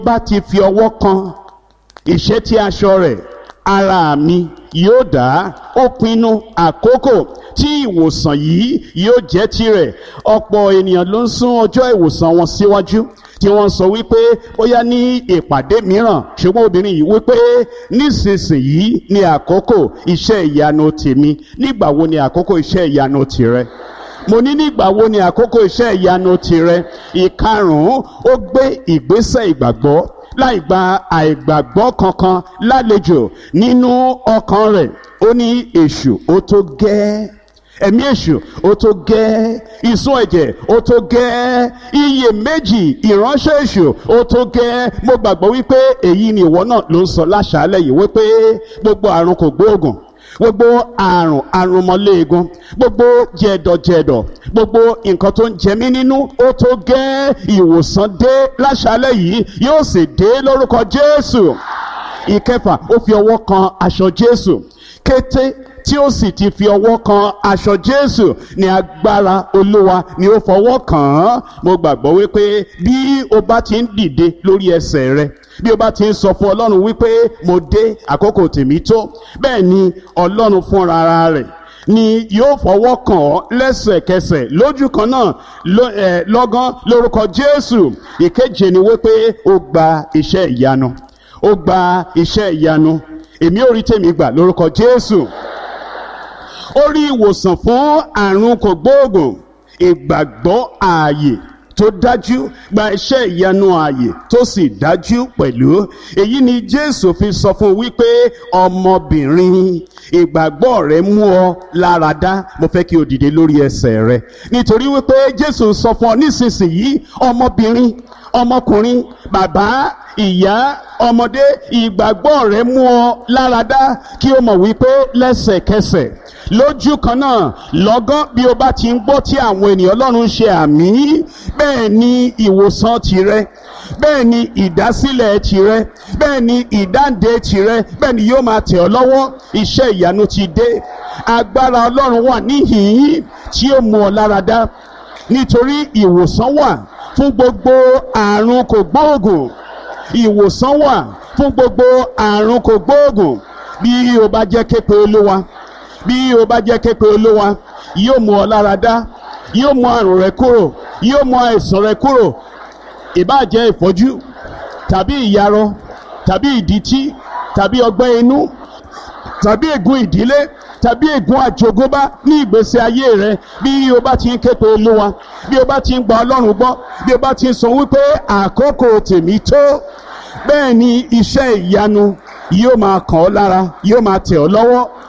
bá ti fi ọwọ́ kan ìṣẹ́tí aṣọ rẹ̀ ara mi yóò dá ó pinnu àkókò tí ìwòsàn yìí yóò jẹ́ tirẹ̀ ọ̀pọ̀ ènìyàn ló ń sún ọjọ́ ìwòsàn wọn síwájú tí wọ́n sọ wípé bóyá ní ìpàdé mìíràn ṣùgbọ́n obìnrin yìí wípé nísinsìnyí ni àkókò iṣẹ́ ìyanu tèmi nígbà wo ni àkókò iṣẹ́ ìyanu tìrẹ mo ní nígbà wo ni àkókò iṣẹ́ ìyanu tirẹ̀ ìkarùn-ún ó gbé ìgbésẹ̀ ìgbàgbọ́ láì gba àìgbàgbọ́ kankan lálejò nínú ọkàn rẹ̀ ó ní èṣù ó tó gẹ́ ẹ̀mí èṣù ó tó gẹ́ ìsun ẹ̀jẹ̀ ó tó gẹ́ iye méjì ìránṣẹ́ èṣù ó tó gẹ́ mo gbàgbọ́ wípé èyí ni ìwọ náà ló ń sọ láṣàálẹ̀ yìí wípé gbogbo àrùn kò gbóògùn gbogbo àrùn àrùnmọ́léegun gbogbo jẹ̀dọ̀jẹ̀dọ̀ gbogbo nǹkan tó ń jẹ mí nínú ó tó gẹ́ ìwòsàn dé láṣálẹ̀ yìí yóò sì dé lórúkọ jésù ìkẹfà ó fi ọwọ́ kan aṣọ jésù kété tí ó sì ti fi ọwọ́ kan aṣọ jésù ní agbára olúwa ni ó fọwọ́ kàn án mo gbàgbọ́ wípé bí o bá ti ń dìde lórí ẹsẹ̀ rẹ bí o bá ti ń sọ fún ọlọ́run wípé mo dé àkókò tèmi tó bẹ́ẹ̀ ni ọlọ́run fúnra rẹ̀ ni yóò fọwọ́ kàn ọ́ lẹ́sẹ̀kẹsẹ̀ lójú kan náà lọ́gán lórúkọ jésù ìkeje ni wípé ó gba iṣẹ́ ìyanu ó gba iṣẹ́ ìyanu èmi ò rí tèmi gbà lórúkọ jésù ó rí ìwòsàn fún àrùn kògbóògùn ìgbàgbọ́ ààyè tó dájú gba iṣẹ́ ìyanu ààyè tó sì dájú pẹ̀lú èyí ni jésù fi sọ fún wípé ọmọbìnrin ìgbàgbọ́ rẹ mú ọ lára dá mo fẹ́ kí o dìde lórí ẹsẹ̀ rẹ nítorí wípé jésù sọ fún ọ nísinsìnyí ọmọbìnrin ọmọkùnrin bàbá ìyá ọmọdé ìgbàgbọ́ rẹ mú ọ lára dá kí o mọ̀ wípé lẹ́sẹ̀kẹsẹ̀ lójú kan náà lọ́gán bí o bá ti ń gbọ́ tí àwọn ènìyàn ọlọ́run ṣe àmì bẹ́ẹ̀ ni ìwòsàn tirẹ̀ bẹ́ẹ̀ ni ìdásílẹ̀ tirẹ̀ bẹ́ẹ̀ ni ìdáǹdè tirẹ̀ bẹ́ẹ̀ ni yóò máa tẹ̀ ọ́ lọ́wọ́ iṣẹ́ ìyanu ti dé agbára ọlọ́run wà níhìn-ín tí ó mú ọ lára dá nítorí ìwòsàn wà fún gbogbo àrùn kògbóògùn ìwòsàn wà fún gbogbo àrùn kògbóògùn bí o bá jẹ́ képe olúwa bí o bá jẹ́ képe olúwa yóò mú ọ lára dá yóò mú àrùn rẹ kúrò yóò mú àìsàn rẹ kúrò ìbáà jẹ́ ìfọ́jú tàbí ìyarọ tàbí ìdítí tàbí ọgbẹ́ inú tàbí ègún ìdílé tàbí ègún àjogúnbá ní ìgbésí ayé rẹ bí o bá ti ń képe olúwa bí o bá ti ń gba ọlọ́run gbọ́ bí o bá ti ń sọ wípé àkókò tèmi tó bẹ́ẹ̀ ni iṣẹ́ ìyanu yóò máa kàn ọ́ lára yóò máa tẹ̀ ọ́ lọ́wọ́